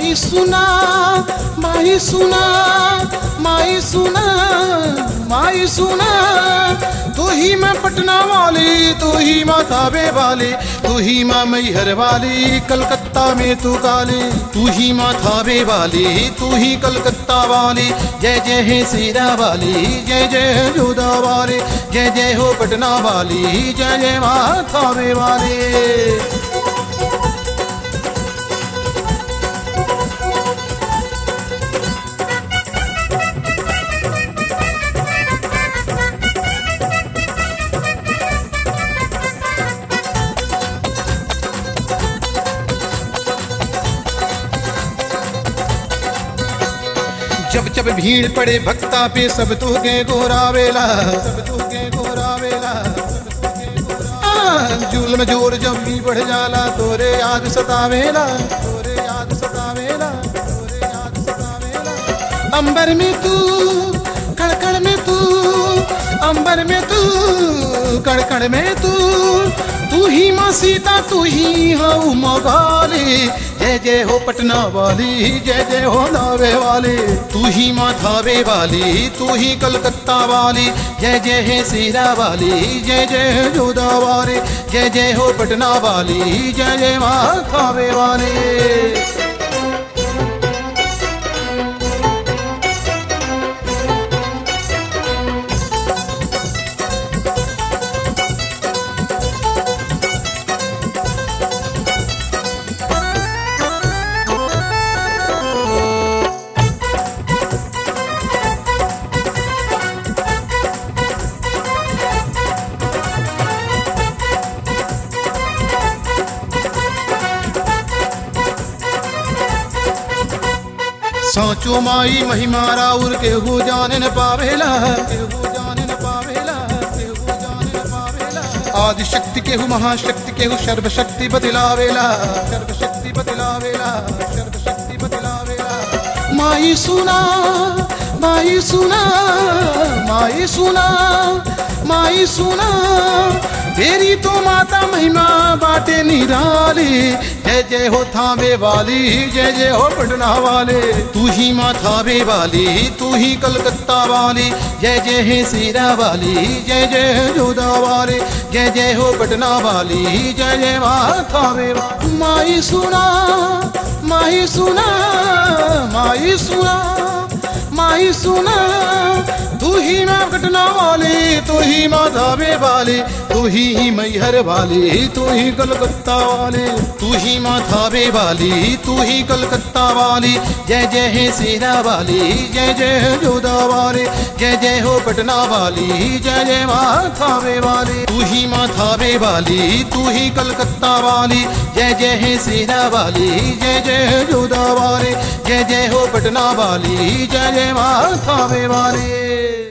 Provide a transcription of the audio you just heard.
माई सुना माई सुना माई सुना माई सुना तू ही मैं पटना वाली तू ही माँ थावे वाली तू ही माँ मैहर वाली कलकत्ता में तू काली तू ही माँ थावे वाली तू ही कलकत्ता वाली जय जय है सीरा वाली जय जय है जोधा वाली जय जय हो पटना वाली जय जय माँ थावे वाली जब जब भीड़ पड़े भक्ता पे सब तू के गोरावेला सब तू के गोरावेला आ, जुल्म जोर जब भी बढ़ जाला तोरे याद सतावेला तोरे याद सतावेला तोरे याद सतावेला अंबर में तू कड़कड़ में तू अंबर में तू कड़कड़ में तू तू ही माँ सीता तू ही हो मोगाली जय जय हो पटना वाली जय जय हो नावे वाली तू ही माँ थावे वाली तू ही कलकत्ता वाली जय जय है सीरा वाली जय जय है जोधा वाली जय जय हो पटना वाली जय जय माँ थावे वाली सोचो माई महिमा राउर के हो जाने न पावेला के हो जाने न पावेला के हो जाने न पावेला आदि शक्ति के हु महाशक्ति के हु सर्वशक्ति बदलावेला सर्वशक्ति बदलावेला सर्वशक्ति बदलावेला माई सुना माई सुना माई सुना माई सुना तेरी तो माता महिमा बाटे निराली जय जय हो थावे वाली जय जय हो पटना वाले तू ही माँ थावे वाली तू ही कलकत्ता वाली जय जय है सीरा वाली जय जय है जोधा वाली जय जय हो पटना वाली जय जय माँ थावे वाली माई सुना माई सुना माई सुना माई सुना तू ही माँ पटना वाली तू ही माँ धावे वाली तू ही मैहर वाली तू ही कलकत्ता वाली तू ही माँ थावे वाली तू ही कलकत्ता वाली जय जय है सीरा वाली जय जय है जोधा वाली जय जय हो पटना वाली जय जय माँ थावे वाली तू ही माँ थावे वाली तू ही कलकत्ता वाली जय जय है सीरा वाली जय जय है जोधा वाली जय जय हो पटना वाली जय जय माँ थावे वाली